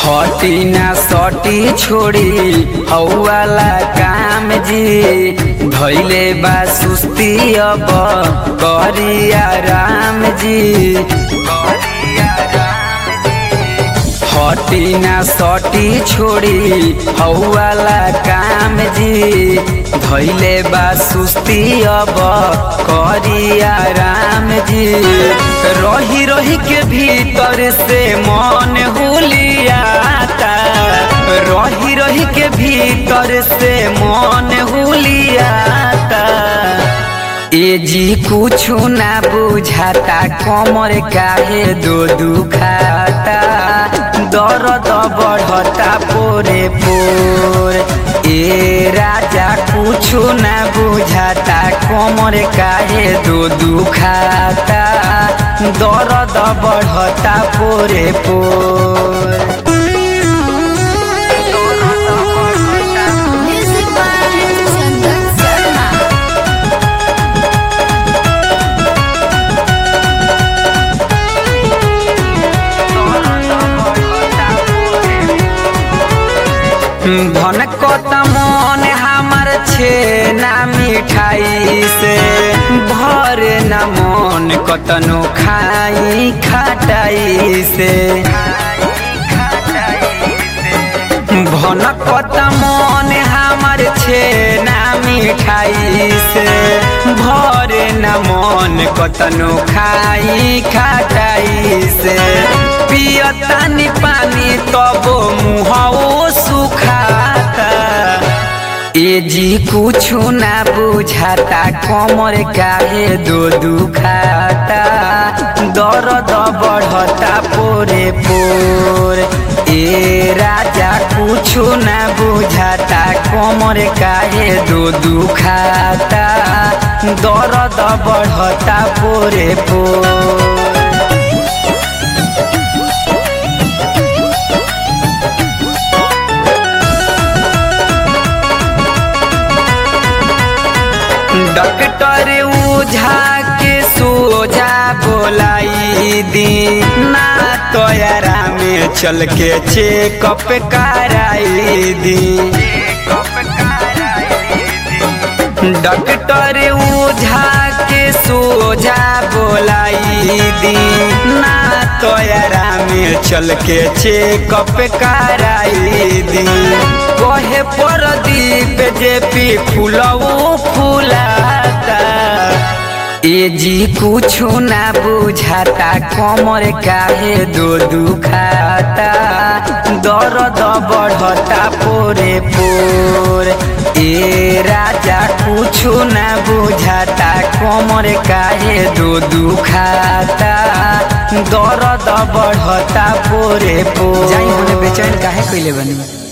हटी ना सटी छोड़ी हौवाला काम जी धैले बा सुस्ती अब करिया राम जी हटी ना सटी छोड़ी हौवाला काम जी धैले बा सुस्ती अब करिया राम जी रही रही के भीतर से मन हुलियाता रही रही के भीतर से मन हुलियाता ए जी कुछ ना बुझाता कमर काहे दो दुखाता दर्द बढ़ता पोरे पोर ए राजा कुछ ना बुझाता कमर काहे दो दुखाता दर्द बढ़ता पोरे पोर Music by Chandan Sharma. धनकत मन हमार छे ना मिठाई से भर न मन कतनो खाई खटाई से भनकत मन हमार छे ना मिठाई से भर न मन कतनो खाई खटाई से पियतानी पानी तब मुहओ सुखाता ए जी कुछ ना बुझाता कमर काहे दो दुखाता दर्द बढ़ता पोरे पोर ए राजा कुछ ना बुझाता कमर काहे दो दुखाता दर्द बढ़ता पोरे पोर डॉक्टर ओझा के सोझा बोलाई दी ना तोयरा में चल के चेकअप कराई दी डॉक्टर ओझा के सोझा बोलाई दी ना तोयरा में चल के चेकअप कराई दी कहे परदीप जे पी फूलऊ फूलाता ए जी कुछ ना बुझाता कमर काहे दो दुखाता दर्द बढ़ता पोरे पोर ए राजा कुछ ना बुझाता कमर काहे दो दुखाता दर्द बढ़ता पोरे पोर जाई होने बेचैन काहे कइले बनी